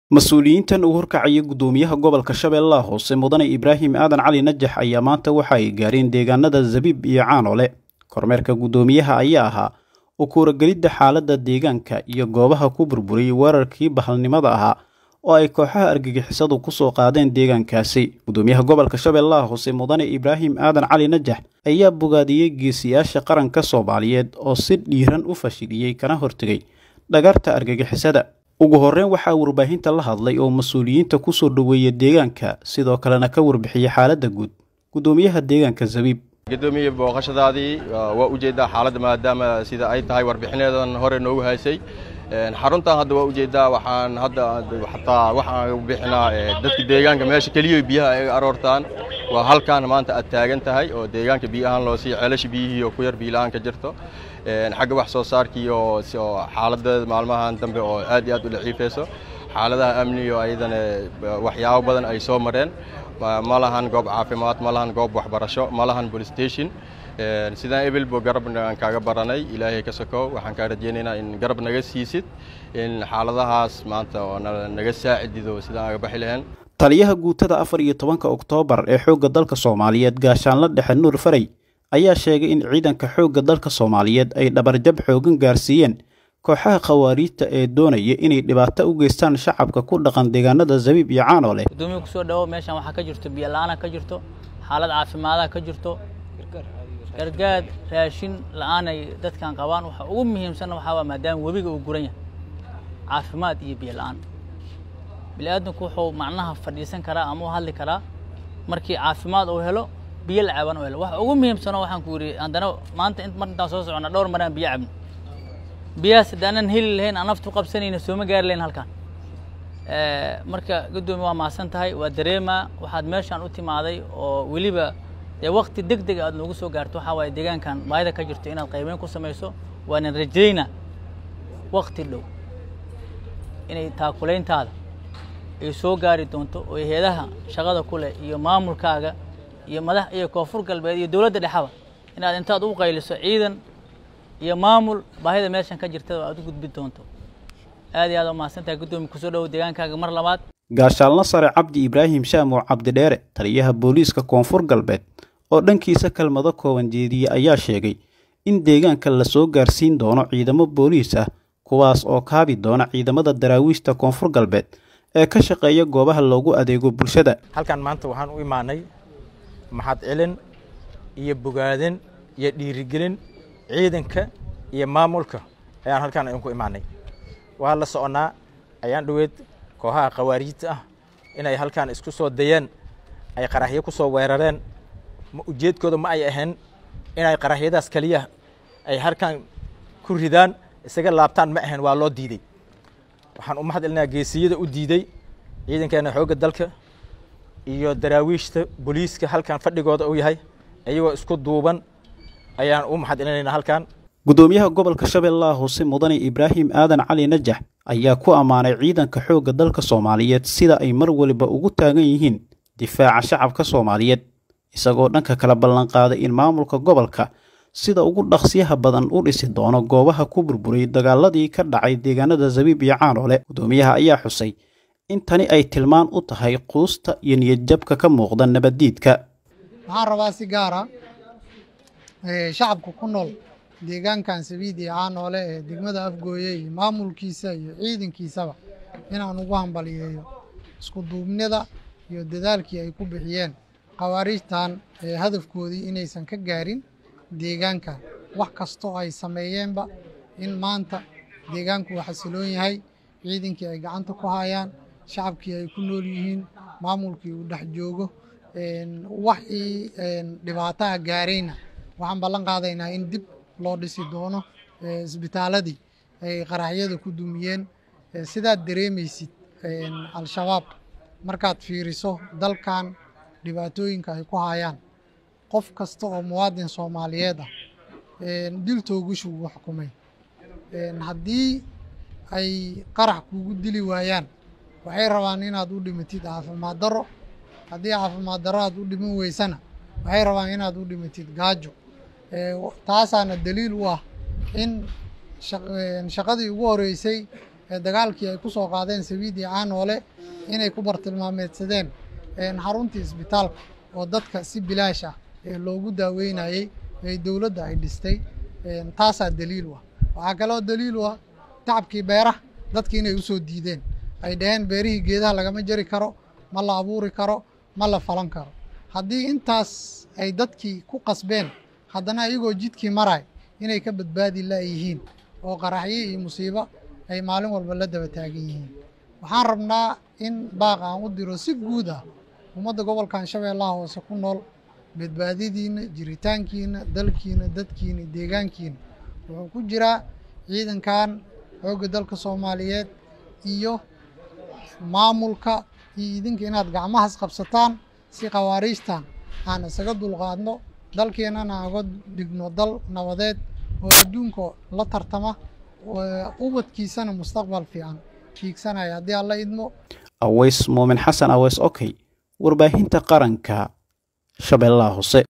mas-uuliyiintan uu horkacaya guddoomiyaha gobolka shabeellaha hoose mudane ibraahim aadan cali najax ayaa maanta waxa ay gaareen deegaanada zabiib iyo caanole kormeerka guddoomiyaha ayaa ahaa u kuuragelidda xaaladda deegaanka iyo goobaha ku burburiyey weerarkii bahalnimada ahaa oo ay kooxaha argagixisadu ku soo qaadeen deegaankaasi guddoomiyaha gobolka shabeellaha hoose mudane ibraahim aadan cali najax ayaa bogaadiyey geesiyaasha qaranka soomaaliyeed oo si dhiiran u fashiliyey kana hortegay dhagarta argagixisada ugu horreyn waxaa warbaahinta la hadlay oo mas-uuliyiinta ku soo dhoweeya deegaanka sidoo kalena ka warbixiyey xaaladda guud guddoomiyaha deegaanka zabiib gudoomiye booqashadaadii waa ujeeddaa xaaladda maadaama sida ay tahay warbixinadan hore noogu haysay xaruntan hadda waa ujeeddaa waxaan hadda xataa waxaan bixinaa dadka deegaanka meesha keliya biyaha ay aroortaan waa halkaan maanta aad taagan tahay oo deegaanka biyo ahaan loo siiya ceelasha biyihii oo ku yar biilaaan ka jirto xagga wax soo saarkii oo xaaladeeda maalmahan dambe oo aad iyo aad u daciifayso xaaladaha amni oo ayadana waxyaabo badan ay soo mareen ma lahan goob caafimaad ma lahan goob waxbarasho ma lahan police station sidaan ebelbo garabna aan kaaga baranay ilaahay ka sokow waxaan kaa rajaynaynaa in garab naga siisid in xaaladahaas maanta oo naga saacidido sidaan aga baxi lahayn taliyaha guutada afar iyo tobanka oktoobar ee xoogga dalka soomaaliyeed gaashaanla dhexe nuur faray ayaa sheegay in ciidanka xoogga dalka soomaaliyeed ay dhabarjab xoogan gaarsiiyeen kooxaha khawaariijta ee doonaya inay dhibaato u geystaan shacabka ku dhaqan deegaanada zabiib iyo caanole gudoomiya kusoo dhawo meeshan waxaa ka jirto biyo la-aana ka jirto xaalad caafimaadaha ka jirto gargaar raashin la-aanay dadkan qabaan waxa ugu muhiimsanna waxaa waa maadaama webiga uu guran yahay caafimaad iyo biyo la-aan bini-aadamku wuxuu macnaha fadhiisan karaa ama u hadli karaa markii caafimaad uu helo biyo la caban u helo waxa ugu muhiimsano waxaan ku yidhi haddana maanta mar intaan soo socona dhowr maraan biyo cabno biyahaas haddaanan heli lahayn aan naftu qabsanayna sooma gaari lahayn halkaan marka guddoomiya waa mahadsan tahay waa dareemaa waxaad meeshaan u timaaday oo weliba dee wakti deg deg aad noogu soo gaarto waxaa waaye deegaankan baahida ka jirto inaad qaybeyn ku samayso waanan rajaynaa wakti dhow inay taakulayntaada ay soo gaari doonto oo heedaha shaqada ku leh iyo maamulkaaga iyo madax iyo koonfur galbeed iyo dowladda dhexaba inaad intaad u qayliso ciidan iyo maamul baahida meeshan ka jirta aad u gudbi doonto aad iyo aad umahadsan tahay guddoomiya kusoo dhowow deegaankaaga mar labaad gaashaalna sare cabdi ibraahim shaamow cabdidheere taliyaha booliiska koonfur galbeed oo dhankiisa kelmado kooban jeediye ayaa sheegay in deegaanka la soo gaarsiin doono ciidamo booliis ah kuwaas oo kaabi doona ciidamada daraawiishta koonfur galbeed ee ka shaqeeya goobaha loogu adeego bulshada halkan maanta waxaan u imaanay maxad celin iyo bogaadin iyo dhiirigelin ciidanka iyo maamulka ayaan halkaan idinku imaanay waa la soconaa ayaan dhoweed kooxaha khawaariijta ah inay halkaan isku soo dayeen ay qaraxyo ku soo weerareen ujeedkooda ma ay ahayn inay qaraxyadaas keliya ay halkaan ku ridaan isaga laabtaan ma ahayn waa loo diiday waxaan u mahad celinaa geesiyada u diiday ciidankeena xoogga dalka iyo daraawiishta booliiska halkan fadhigooda uu yahay iyagoo isku duuban ayaan u mahad celinaynaa halkan guddoomiyaha gobolka shabeellaha hoose mudane ibraahim aadan cali najax ayaa ku ammaanay ciidanka xoogga dalka soomaaliyeed sida ay mar waliba ugu taagan yihiin difaaca shacabka soomaaliyeed isagoo dhanka kala ballanqaaday in maamulka gobolka sida ugu dhaqsiyaha badan u dhisi doono goobaha ku burburay dagaaladii ka dhacay deegaanada zabiib iyo caanole guddoomiyaha ayaa xusay in tani ay tilmaan u tahay quusta iyo niyadjabka ka muuqda nabaddiidka waxaan rabaa si gaara shacabka ku nool deegaankan sabiid iyo caanoole ee degmada afgooye iyo maamulkiisa iyo ciidankiisaba inaan ugu hambaliyeeyo isku duubnida iyo dadaalkii ay ku bixiyeen khawaariijtan hadafkoodii inaysan ka gaarin deegaankan wax kastoo ay sameeyeenba in maanta deegaanku uu xasiloon yahay ciidankii ay gacanta ku hayaan shacabkii ay ku nool yihiin maamulkii uu dhex joogo waxii dhibaataha gaarayna waxaan ballan qaadaynaa in dib loo dhisi doono isbitaaladii ay qaraxyada ku dumiyeen sidaad dareemaysid al-shabaab markaad fiiriso dalkan dhibaatooyinka ay ku hayaan qof kasta oo muwaadin soomaaliyeed ah dil toogashu ugu xukumay haddii ay qarax kugu dili waayaan waxay rabaan inaad u dhimatid caafimaad darro haddii caafimaad darro aad u dhiman weysana waxay rabaan inaad u dhimatid gaajo taasaana daliil u ah in shaqadii ugu horeysay ee dagaalkii ay ku soo qaadeen sabiid iyo caanoole inay ku bartilmaameedsadeen xaruntii isbitaalka oo dadka si bilaash ah ee loogu daaweynayey ee dowladda ay dhistay taasaa daliil u ah waxaa kaloo daliil u ah tacabkii beeraha dadki inay usoo diideen ay dhaheen beerihii geedaha lagama jari karo ma la abuuri karo ma la falan karo haddii intaas ay dadkii ku qasbeen haddana iyagoo jidkii maray inay ka badbaadi laayihiin oo qaraxyo iyo musiibo ay maalin walba la daba taagan yihiin waxaan rabnaa in baaq aan u diro si guud ah ummadda gobolkan shabeellaha hoose ku nool badbaadidiina jiritaankiina dalkiina dadkiina deegaankiina wuxuu ku jiraa ciidankan xoogga dalka soomaaliyeed iyo maamulka iyo idinka inaad gacmahaas qabsataan si khawaariijtan aan isaga dulqaadno dalkeennana aan uga dhigno dal nabadeed oo adduunka la tartama ubadkiisana mustaqbal fiican fiigsanaya haddii alla idmo aweys muumin xasan aweys okey warbaahinta qaranka shabeellaha hoose